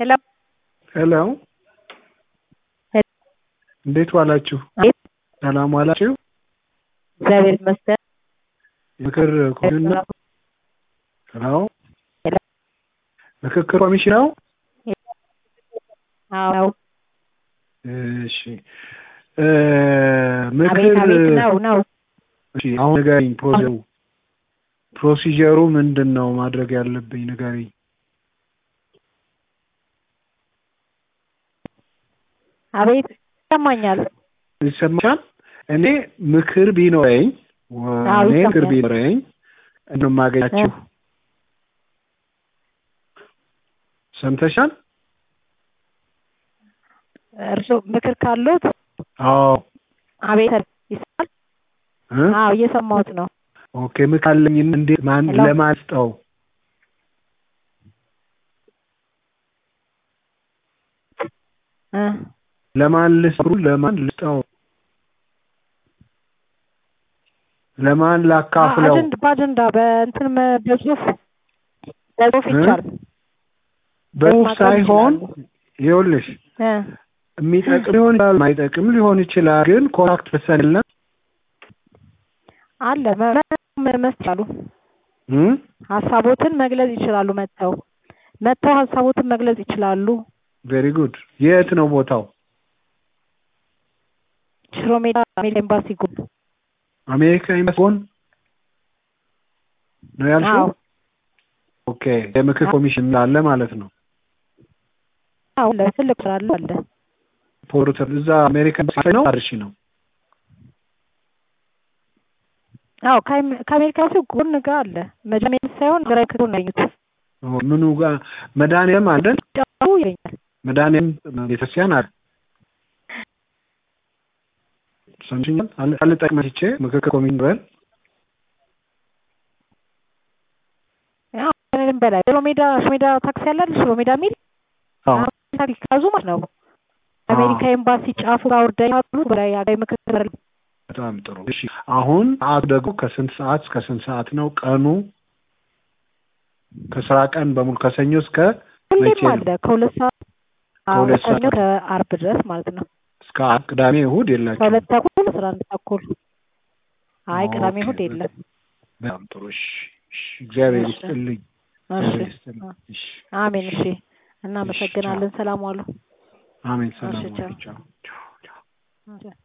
ሄሎ ሄሎ እንዴት ዋላችሁ? አቤት ሰላም ዋላችሁ? እግዚአብሔር ይመስገን። ምክር ኮሚሽን ነው? ሄሎ ሄሎ ምክክር ኮሚሽን ነው? አዎ እሺ እ ምክር አቤት አቤት ነው ነው እሺ አሁን ንገሪኝ። ፕሮሲጀሩ ፕሮሲጀሩ ምንድን ነው ማድረግ ያለብኝ ንገሪኝ። አቤት ይሰማኛል። ይሰማሻል? እኔ ምክር ቢኖረኝ ወ- አዎ እኔ ምክር ይሰማኛል። ቢኖረኝ ነው የማገኛችሁ። ሰምተሻል? እርስዎ ምክር ካሉት አዎ አቤት ይሰማል? እ? አዎ እየሰማሁት ነው። ኦኬ ምክር አለኝ። እንዴት ማን ሄሎ። ለማን ልስጠው? እ ለማን ልስሩ? ለማን ልስጠው? ለማን ላካፍለው? አጀንዳ በአጀንዳ በእንትን መ- በጽሁፍ በጽሁፍ እ? ይቻላል። በጽሁፍ ማቅረብ ሳይሆን ይችላሉ። ይኸውልሽ እ የሚጠቅም ሊሆን ይችላል፣ የማይጠቅም ሊሆን ይችላል። ግን ኮንታክት ፐርሰን የለም አለ መ- መ- መስጠት ይችላሉ። እ? ሀሳቦትን መግለጽ ይችላሉ። መጥተው መጥተው ሀሳቦትን መግለጽ ይችላሉ። ቬሪ ጉድ። የት ነው ቦታው? ሽሮ ሜዳ ሜዳ ኤምባሲ ጎን። አሜሪካ ኤምባሲ ጎን ነው ያልሽው? አዎ ኦኬ የምክር ኮሚሽን አለ ማለት ነው። አዎ አለ ትልቅ ስራ አለ አለ። ፖርተር እዛ አሜሪካ ኤምባሲ ነው አርሺ ነው። አዎ ከአሜ- ከአሜሪካ ኤምባሲ ጎን ጋር አለ። መጀመሪያ ሳይሆን ግራይ ክቶ ነው ያገኙት። ኦ፣ ምኑ ጋር መድኃኒዓለም አለን? ጫፉ ይለኛል። መድኃኒዓለም ቤተክርስቲያን አለ። ሰምሽኛል? አለ አለ ጠቅመቼ ምክክር ኮሚሽን በል አዎ ምንም በላይ ሽሮ ሜዳ ሽሮ ሜዳ ታክሲ አለ አይደል? ሽሮ ሜዳ የሚል አዎ አሁን ታክሲ ካዙ ማለት ነው። አሜሪካ ኤምባሲ ጫፉ ጋር ወርዳ ያሉ በላይ ሀገራዊ ምክክር በጣም ጥሩ። እሺ አሁን ሰዓቱ ደግሞ ከስንት ሰዓት እስከ ስንት ሰዓት ነው? ቀኑ ከስራ ቀን በሙሉ ከሰኞ እስከ መቼ ሁሌም ነው? አለ ከሁለት ሰዓት አዎ ከሁለት ከሰኞ ሰዓት ከአርብ ድረስ ማለት ነው። እስከ ዓርብ፣ ቅዳሜ፣ እሁድ የላችሁም? ከሁለት ተኩል አስራ አንድ ተኩል አይ ቅዳሜ ኦኬ፣ እሑድ የለም። በጣም ጥሩ። እሺ፣ እሺ፣ እግዚአብሔር እሺ ይስጥልኝ። እሺ እግዚአብሔር ይስጥልኝ። እሺ፣ አሜን። እሺ፣ እሺ እናመሰግናለን። ሰላም ዋሉ። አሜን። እሺ ሰላም ቻው። ዋሉ። ቻው፣ ቻው፣ ቻው። እሺ።